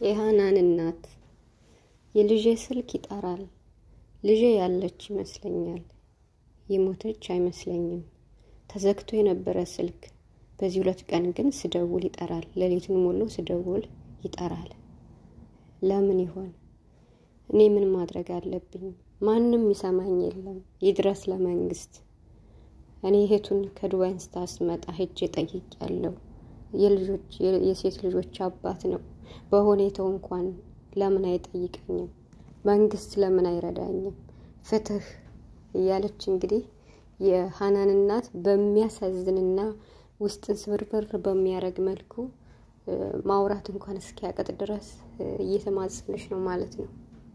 የሃናን እናት የልጄ ስልክ ይጠራል። ልጄ ያለች ይመስለኛል። የሞተች አይመስለኝም። ተዘግቶ የነበረ ስልክ በዚህ ሁለት ቀን ግን ስደውል ይጠራል። ሌሊቱን ሙሉ ስደውል ይጠራል። ለምን ይሆን? እኔ ምን ማድረግ አለብኝ? ማንም ይሰማኝ የለም። ይድረስ ለመንግስት። እኔ እህቱን ከዱባይ ስታስመጣ ሄጄ ጠይቄያለሁ። የልጆች የሴት ልጆች አባት ነው። በሁኔታው እንኳን ለምን አይጠይቀኝም? መንግስት ለምን አይረዳኝም? ፍትህ እያለች እንግዲህ የሃናን እናት በሚያሳዝንና ውስጥን ስብርብር በሚያደርግ መልኩ ማውራት እንኳን እስኪያቀጥ ድረስ እየተማጸነች ነው ማለት ነው።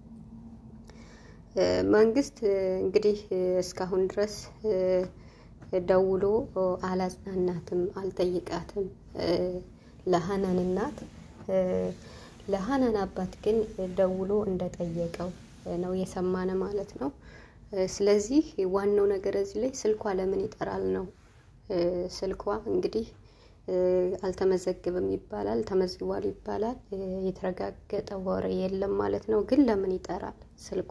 መንግስት እንግዲህ እስካሁን ድረስ ደውሎ አላጽናናትም፣ አልጠይቃትም ለሃናን እናት። ለሃናን አባት ግን ደውሎ እንደጠየቀው ነው የሰማነ ማለት ነው። ስለዚህ ዋናው ነገር እዚህ ላይ ስልኳ ለምን ይጠራል ነው። ስልኳ እንግዲህ አልተመዘግብም ይባላል፣ ተመዝግቧል ይባላል። የተረጋገጠ ወሬ የለም ማለት ነው። ግን ለምን ይጠራል ስልኳ?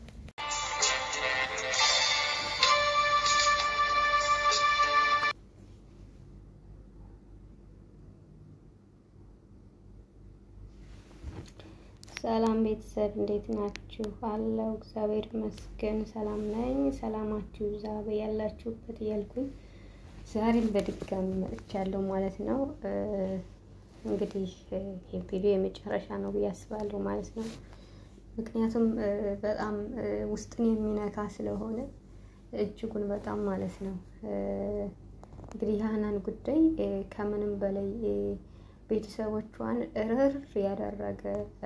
ሰላም ቤተሰብ እንዴት ናችሁ? አለው እግዚአብሔር ይመስገን ሰላም ነኝ። ሰላማችሁ ይብዛ በያላችሁበት እያልኩኝ ዛሬም በድጋሚ መጥቻለሁ ማለት ነው። እንግዲህ ይህ ቪዲዮ የመጨረሻ ነው ብዬ አስባለሁ ማለት ነው። ምክንያቱም በጣም ውስጥን የሚነካ ስለሆነ እጅጉን በጣም ማለት ነው። እንግዲህ የሃናን ጉዳይ ከምንም በላይ ቤተሰቦቿን እርር ያደረገ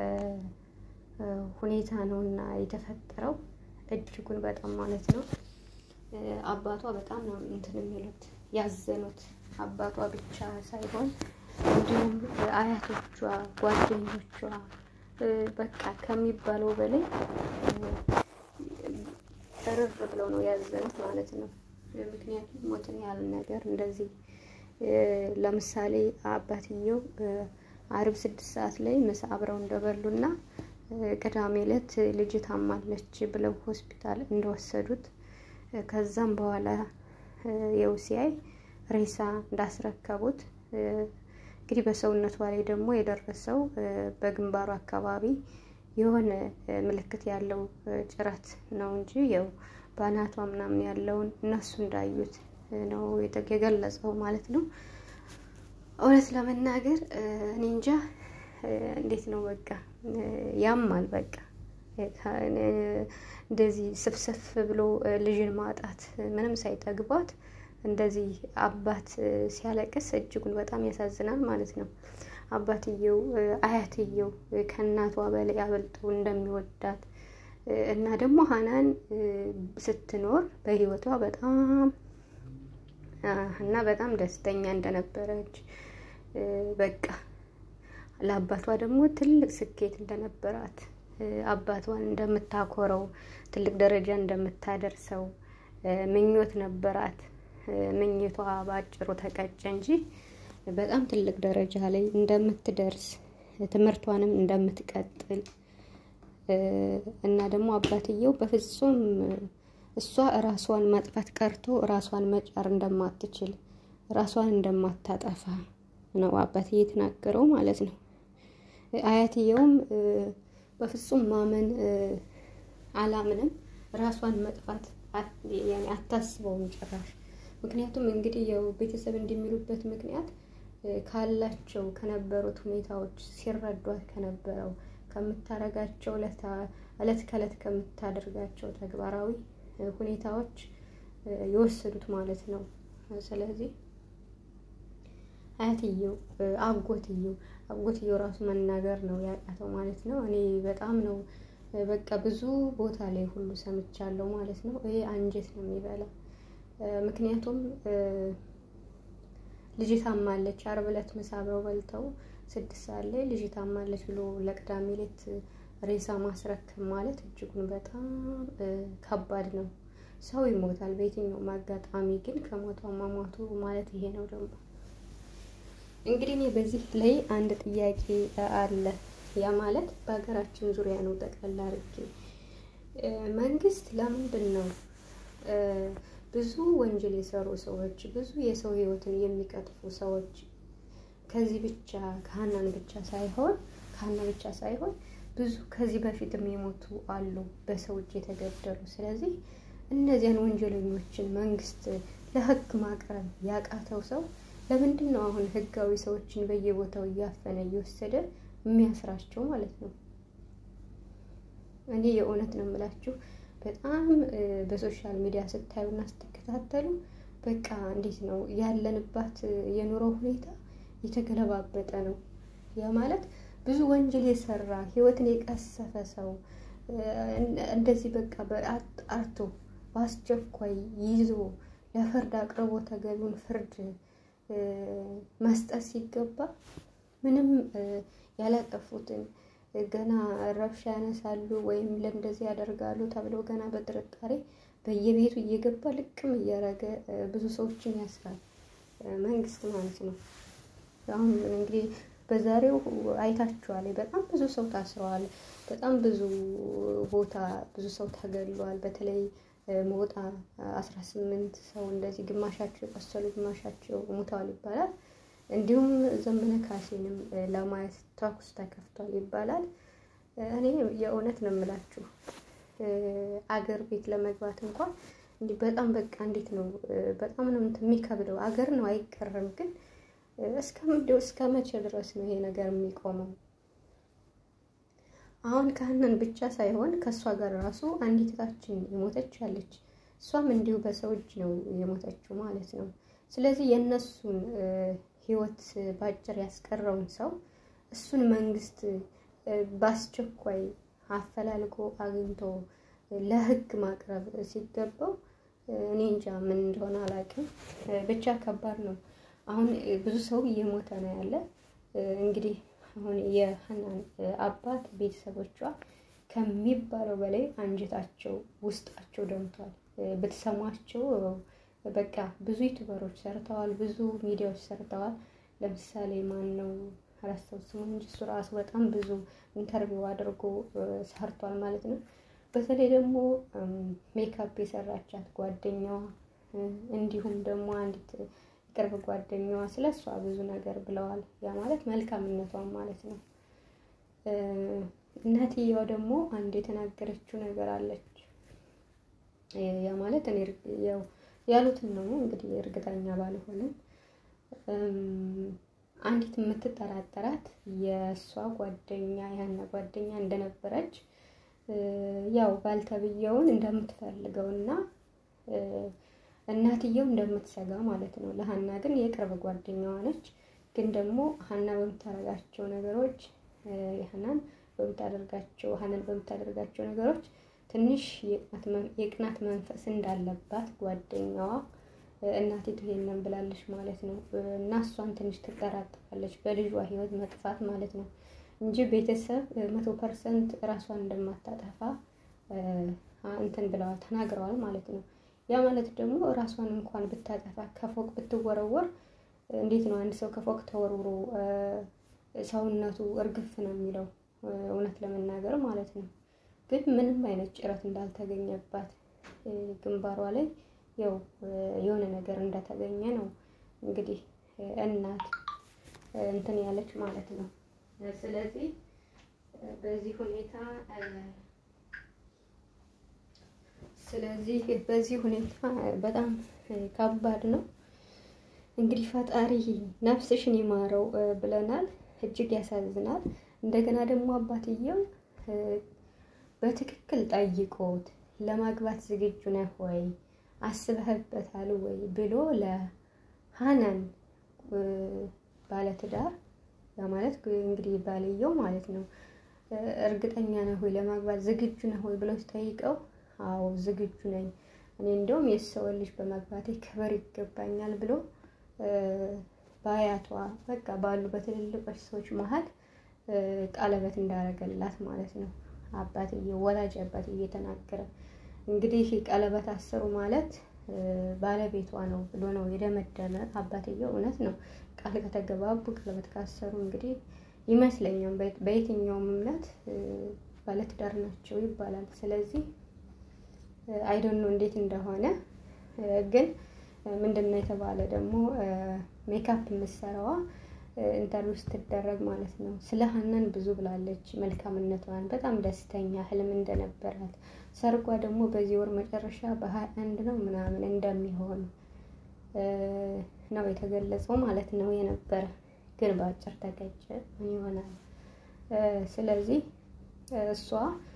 ሁኔታ ነው እና የተፈጠረው እጅጉን በጣም ማለት ነው። አባቷ በጣም ነው እንትን የሚሉት ያዘኑት። አባቷ ብቻ ሳይሆን እንዲሁም አያቶቿ፣ ጓደኞቿ በቃ ከሚባለው በላይ እርር ብለው ነው ያዘኑት ማለት ነው። ምክንያቱም ሞትን ያህል ነገር እንደዚህ ለምሳሌ አባትየው አርብ ስድስት ሰዓት ላይ ምሳ አብረው እንደበሉና ቅዳሜ ዕለት ልጅ ታማለች ብለው ሆስፒታል እንደወሰዱት ከዛም በኋላ የው ሲያይ ሬሳ እንዳስረከቡት እንግዲህ በሰውነቷ ላይ ደግሞ የደረሰው በግንባሩ አካባቢ የሆነ ምልክት ያለው ጭረት ነው እንጂ ያው በአናቷ ምናምን ያለውን እነሱ እንዳዩት ነው የገለጸው ማለት ነው። እውነት ለመናገር እኔ እንጃ እንዴት ነው በቃ ያማል። በቃ እንደዚህ ስፍስፍ ብሎ ልጅን ማጣት ምንም ሳይጠግቧት እንደዚህ አባት ሲያለቅስ እጅጉን በጣም ያሳዝናል ማለት ነው። አባትየው አያትየው ከእናቷ በላይ አበልጠው እንደሚወዳት እና ደግሞ ሃናን ስትኖር በህይወቷ በጣም እና በጣም ደስተኛ እንደነበረች በቃ ለአባቷ ደግሞ ትልቅ ስኬት እንደነበራት አባቷን እንደምታኮረው ትልቅ ደረጃ እንደምታደርሰው ምኞት ነበራት። ምኞቷ በአጭሩ ተቀጨ እንጂ በጣም ትልቅ ደረጃ ላይ እንደምትደርስ ትምህርቷንም እንደምትቀጥል እና ደግሞ አባትየው በፍጹም እሷ ራሷን ማጥፋት ቀርቶ ራሷን መጫር እንደማትችል ራሷን እንደማታጠፋ ነው አባትዬ የተናገረው ማለት ነው። አያትየውም በፍጹም ማመን አላምንም፣ ራሷን መጥፋት አታስበውም ጭራሽ። ምክንያቱም እንግዲህ ያው ቤተሰብ እንደሚሉበት ምክንያት ካላቸው ከነበሩት ሁኔታዎች ሲረዷት ከነበረው ከምታረጋቸው እለት ከእለት ከምታደርጋቸው ተግባራዊ ሁኔታዎች የወሰዱት ማለት ነው። ስለዚህ አያትየው አጎትየው አጎትየው ራሱ መናገር ነው ያቃተው ማለት ነው። እኔ በጣም ነው በቃ ብዙ ቦታ ላይ ሁሉ ሰምቻለሁ ማለት ነው። ይሄ አንጀት ነው የሚበላ። ምክንያቱም ልጅ ታማለች፣ ዓርብ ዕለት ምሳ አብረው በልተው ስድስት ሰዓት ላይ ልጅ ታማለች ብሎ ለቅዳሜ ዕለት ሬሳ ማስረከብ ማለት እጅጉን በጣም ከባድ ነው። ሰው ይሞታል በየትኛውም አጋጣሚ፣ ግን ከሞተው መሞቱ ማለት ይሄ ነው። ደግሞ እንግዲህ እኔ በዚህ ላይ አንድ ጥያቄ አለ። ያ ማለት በሀገራችን ዙሪያ ነው። ጠቅላላ አድርጌ መንግስት ለምንድን ነው ብዙ ወንጀል የሰሩ ሰዎች ብዙ የሰው ህይወትን የሚቀጥፉ ሰዎች ከዚህ ብቻ ከሀናን ብቻ ሳይሆን ከሀና ብቻ ሳይሆን ብዙ ከዚህ በፊትም የሞቱ አሉ በሰው እጅ የተገደሉ። ስለዚህ እነዚያን ወንጀለኞችን መንግስት ለህግ ማቅረብ ያቃተው ሰው ለምንድን ነው አሁን ህጋዊ ሰዎችን በየቦታው እያፈነ እየወሰደ የሚያስራቸው ማለት ነው? እኔ የእውነት ነው የምላችሁ በጣም በሶሻል ሚዲያ ስታዩና ስትከታተሉ በቃ እንዴት ነው ያለንባት የኑሮ ሁኔታ የተገለባበጠ ነው። ያ ማለት ብዙ ወንጀል የሰራ ህይወትን የቀሰፈ ሰው እንደዚህ በቃ በአጣርቶ በአስቸኳይ ይዞ ለፍርድ አቅርቦ ተገቢውን ፍርድ መስጠት ሲገባ ምንም ያላጠፉትን ገና ረብሻ ያነሳሉ ወይም ለእንደዚህ ያደርጋሉ ተብለው ገና በጥርጣሬ በየቤቱ እየገባ ልቅም እያደረገ ብዙ ሰዎችን ያስራል መንግስት ማለት ነው። አሁን እንግዲህ በዛሬው አይታችኋል። በጣም ብዙ ሰው ታስረዋል። በጣም ብዙ ቦታ ብዙ ሰው ተገድሏል። በተለይ ሞጣ አስራ ስምንት ሰው እንደዚህ ግማሻቸው የቆሰሉ ግማሻቸው ሙተዋል ይባላል። እንዲሁም ዘመነ ካሴንም ለማየት ተኩስ ተከፍቷል ይባላል። እኔ የእውነት ነው የምላችሁ አገር ቤት ለመግባት እንኳን እንዲህ በጣም በቃ እንዴት ነው በጣም ነው የሚከብደው። አገር ነው አይቀርም፣ ግን እስከ መቼ ድረስ ነው ይሄ ነገር የሚቆመው? አሁን ከሀናን ብቻ ሳይሆን ከእሷ ጋር ራሱ አንዲት እህታችን የሞተች ያለች እሷም እንዲሁ በሰው እጅ ነው የሞተችው ማለት ነው። ስለዚህ የእነሱን ህይወት ባጭር ያስቀረውን ሰው እሱን መንግስት በአስቸኳይ አፈላልጎ አግኝቶ ለህግ ማቅረብ ሲገባው እኔ እንጃ ምን እንደሆነ አላውቅም። ብቻ ከባድ ነው። አሁን ብዙ ሰው እየሞተ ነው ያለ እንግዲህ አሁን የሀናን አባት ቤተሰቦቿ ከሚባለው በላይ አንጀታቸው ውስጣቸው ደምቷል። ብትሰሟቸው በቃ ብዙ ዩቱበሮች ሰርተዋል፣ ብዙ ሚዲያዎች ሰርተዋል። ለምሳሌ ማን ነው አላስታውስም እንጂ እሱ ራሱ በጣም ብዙ ኢንተርቪው አድርጎ ሰርቷል ማለት ነው። በተለይ ደግሞ ሜካፕ የሰራቻት ጓደኛዋ እንዲሁም ደግሞ አንዲት ቅርብ ጓደኛዋ ስለ እሷ ብዙ ነገር ብለዋል። ያ ማለት መልካምነቷን ማለት ነው። እናትየዋ ደግሞ አንድ የተናገረችው ነገር አለች። ያ ማለት እኔ ያው ያሉትን ነው እንግዲህ እርግጠኛ ባልሆንም አንዲት የምትጠራጠራት የእሷ ጓደኛ ያና ጓደኛ እንደነበረች ያው ባልተብየውን እንደምትፈልገው እና እናትየው እንደምትሰጋ ማለት ነው። ለሀና ግን የቅርብ ጓደኛዋ ነች። ግን ደግሞ ሀና በምታደርጋቸው ነገሮች ሀናን በምታደርጋቸው ሀናን በምታደርጋቸው ነገሮች ትንሽ የቅናት መንፈስ እንዳለባት ጓደኛዋ እናቲቱ ይሄንን ብላለች ማለት ነው። እና እሷን ትንሽ ትጠራጠራለች በልጇ ሕይወት መጥፋት ማለት ነው እንጂ ቤተሰብ መቶ ፐርሰንት እራሷን እንደማታጠፋ እንትን ብለዋል ተናግረዋል ማለት ነው። ያ ማለት ደግሞ ራሷን እንኳን ብታጠፋ ከፎቅ ብትወረወር እንዴት ነው አንድ ሰው ከፎቅ ተወርውሮ ሰውነቱ እርግፍ ነው የሚለው እውነት ለመናገር ማለት ነው። ግን ምንም አይነት ጭረት እንዳልተገኘባት ግንባሯ ላይ ያው የሆነ ነገር እንደተገኘ ነው እንግዲህ እናት እንትን ያለች ማለት ነው። ስለዚህ በዚህ ሁኔታ ስለዚህ በዚህ ሁኔታ በጣም ከባድ ነው። እንግዲህ ፈጣሪ ነፍስሽን ይማረው ብለናል። እጅግ ያሳዝናል። እንደገና ደግሞ አባትየው በትክክል ጠይቆት ለማግባት ዝግጁ ነህ ወይ አስበህበታል ወይ ብሎ ለሀናን ባለትዳር ያ ማለት እንግዲህ ባልየው ማለት ነው እርግጠኛ ነህ ወይ ለማግባት ዝግጁ ነህ ወይ ብለው ሲጠይቀው አዎ ዝግጁ ነኝ፣ እኔ እንደውም የሰው ልጅ በማግባቴ ክብር ይገባኛል ብሎ በአያቷ በቃ ባሉ በትልልቆች ሰዎች መሀል ቀለበት እንዳደረገላት ማለት ነው። አባትየው ወላጅ አባትየው እየተናገረ እንግዲህ ቀለበት አሰሩ ማለት ባለቤቷ ነው ብሎ ነው የደመደመ አባትየው። እውነት ነው ቃል ከተገባቡ ቀለበት ካሰሩ እንግዲህ ይመስለኛል። በየትኛውም እምነት ባለትዳር ናቸው ይባላል። ስለዚህ አይዶን ነው እንዴት እንደሆነ ግን ምንድን ነው የተባለ ደግሞ ሜካፕ የምትሰራዋ ኢንተርቪው ስትደረግ ማለት ነው ስለ ሀናን ብዙ ብላለች። መልካምነቷን በጣም ደስተኛ ህልም እንደነበራት ሰርጓ ደግሞ በዚህ ወር መጨረሻ በሀያ አንድ ነው ምናምን እንደሚሆን ነው የተገለጸው ማለት ነው የነበረ ግን በአጭር ተቀጨ። ምን ይሆናል? ስለዚህ እሷ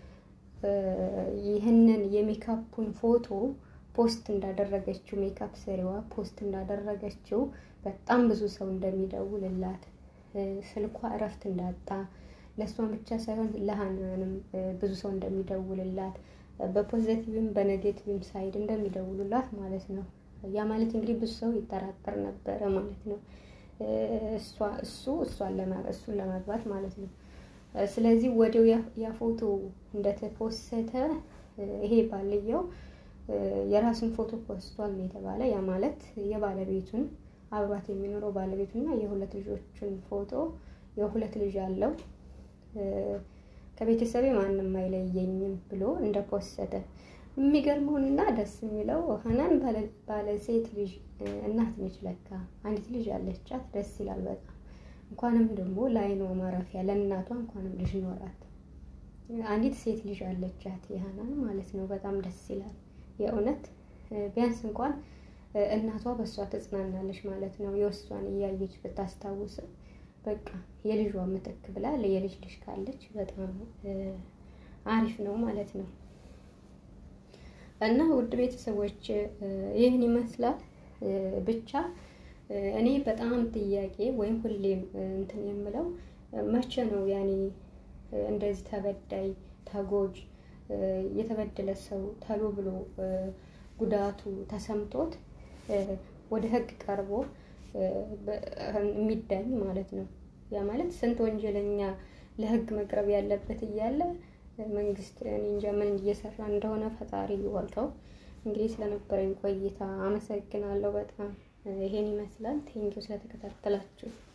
ይህንን የሜካፑን ፎቶ ፖስት እንዳደረገችው ሜካፕ ሰሪዋ ፖስት እንዳደረገችው በጣም ብዙ ሰው እንደሚደውልላት ስልኳ እረፍት እንዳጣ ለእሷን ብቻ ሳይሆን ለሀናንም ብዙ ሰው እንደሚደውልላት በፖዘቲቭም በኔጌቲቭም ሳይድ እንደሚደውሉላት ማለት ነው። ያ ማለት እንግዲህ ብዙ ሰው ይጠራጠር ነበረ ማለት ነው። እሷ እሱ እሷን እሱን ለማግባት ማለት ነው። ስለዚህ ወዲያው ያ ፎቶ እንደተፖሰተ ይሄ ባልየው የራሱን ፎቶ ፖስቷል ነው የተባለ። ያ ማለት የባለቤቱን አብሯት የሚኖረው ባለቤቱና የሁለት ልጆቹን ፎቶ የሁለት ልጅ አለው ከቤተሰቤ ማንም አይለየኝም ብሎ እንደፖሰተ የሚገርመውና ደስ የሚለው ሀናን ባለ ሴት ልጅ እናት ነች። ለካ አንዲት ልጅ አለቻት። ደስ ይላል በጣም እንኳንም ደግሞ ለዓይኗ ማረፊያ ለእናቷ እንኳንም ልጅ ኖራት። አንዲት ሴት ልጅ አለቻት የሀናን ማለት ነው። በጣም ደስ ይላል የእውነት ቢያንስ እንኳን እናቷ በእሷ ትጽናናለች ማለት ነው። የወሷን እያየች ብታስታውስ በቃ የልጇ ምትክ ብላ የልጅ ልጅ ካለች በጣም አሪፍ ነው ማለት ነው። እና ውድ ቤተሰቦች ይህን ይመስላል። ብቻ እኔ በጣም ጥያቄ ወይም ሁሌም እንትን የምለው መቼ ነው ያኔ እንደዚህ ተበዳይ ተጎጅ የተበደለ ሰው ተሎ ብሎ ጉዳቱ ተሰምቶት ወደ ሕግ ቀርቦ የሚዳኝ ማለት ነው። ያ ማለት ስንት ወንጀለኛ ለሕግ መቅረብ ያለበት እያለ መንግስት እኔ እንጃ ምን እየሰራ እንደሆነ ፈጣሪ ይወቀው። እንግዲህ ስለነበረኝ ቆይታ አመሰግናለሁ በጣም ይሄን ይመስላል። ቴንኪው ስለተከታተላችሁ